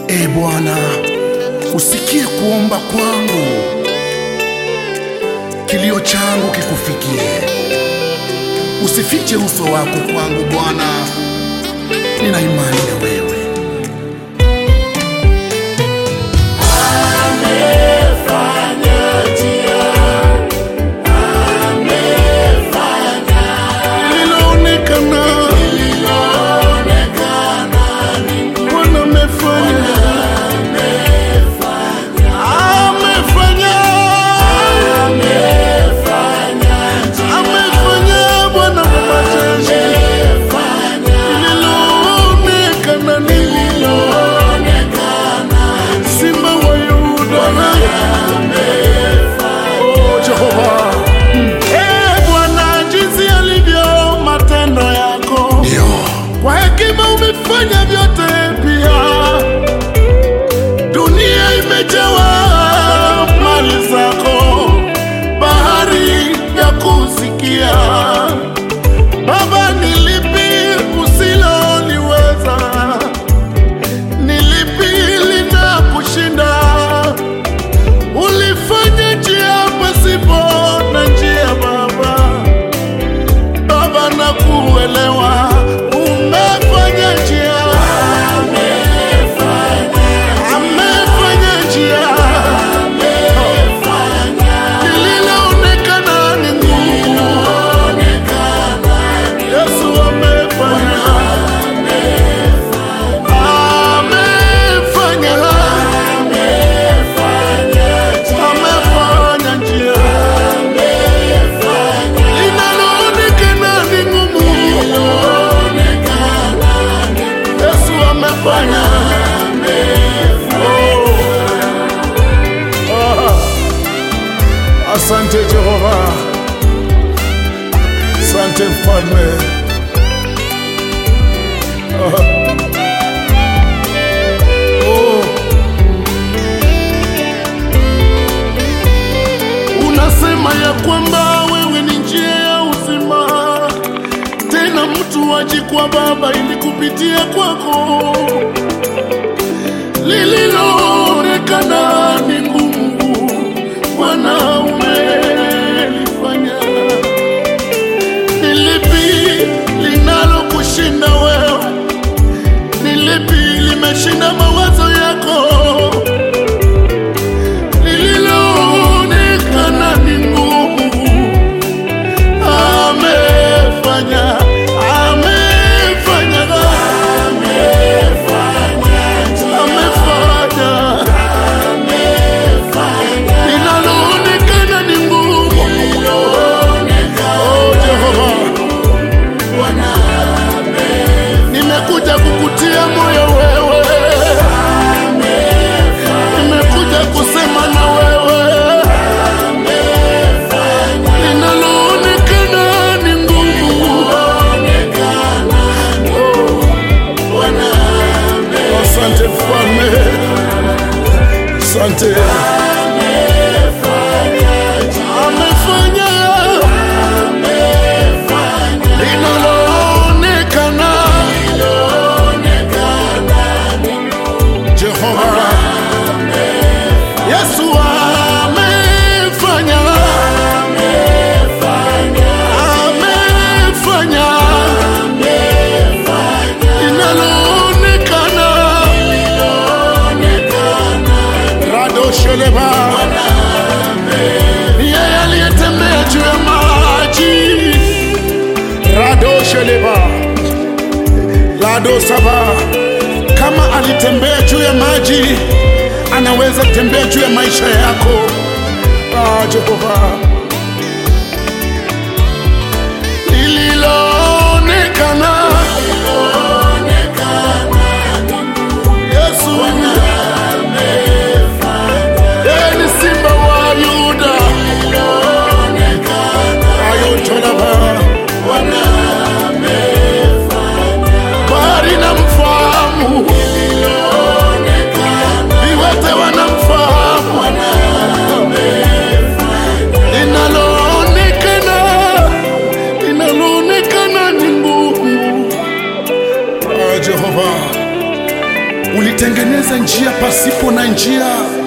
E Bwana, usikie kuomba kwangu, kilio changu kikufikie. Usifiche uso wako kwangu Bwana, nina imani na wewe. Lililoonekana, Bwana amefanya, amefanya, amefanya Bwana wa majeshi. Lililoonekana, Simba wa Yuda, Oh, Jehova. Eh, Bwana, jinsi alivyo matendo yako, kwa hekima umefanya vyote pia. Dunia imejawa mali zako, bahari ya kusikia. Baba, ni lipi usiloliweza? Ni lipi linakushinda? Ulifanya njia pasipo na njia, Baba. Baba, na kuelewa umefanya njia, amefanya njia, lililoonekana ni ngumu, Yesu amefanya, amefanya, amefanya njia linaloonekana ni ngumu, Yesu amefanya. Oh. Ah. Asante Jehova, asante mfalme. Ah. Oh. Unasema ya kwamba wewe ni njia ya uzima, tena mtu aji kwa Baba ili kupitia kwako. Lililoonekana ni ngumu, Bwana umelifanya. Ni lipi linalokushinda wewe? Ni lipi limeshinda mawazo yako? lililoonekana ni ngumu, amefanya, amefanya, amefanya, linaloonekana ni ngumu. Oh, Jehova, nimekuja kukutia moyo wewe, nimekuja kusema na wewe linaloonekana ni ngumu. Oh, Asante mfalme, asante. Amefanya linaloonekana. Jehova Yesu amefanya, amefanya linaloonekana. Rado Sheleba ni yeye aliyetembea juu ya maji. Rado Sheleba Lado Saba, kama alitembea juu ya maji, anaweza tembea juu ya maisha yako. Ah, Jehova, lililoonekana Yesu yeye ni simba wa Yuda, ayotolaba bahari na mfahamu, viwete wanamfahamu, linaloonekana linaloonekana ni ngumu. Ah, Jehova ulitengeneza njia pasipo na njia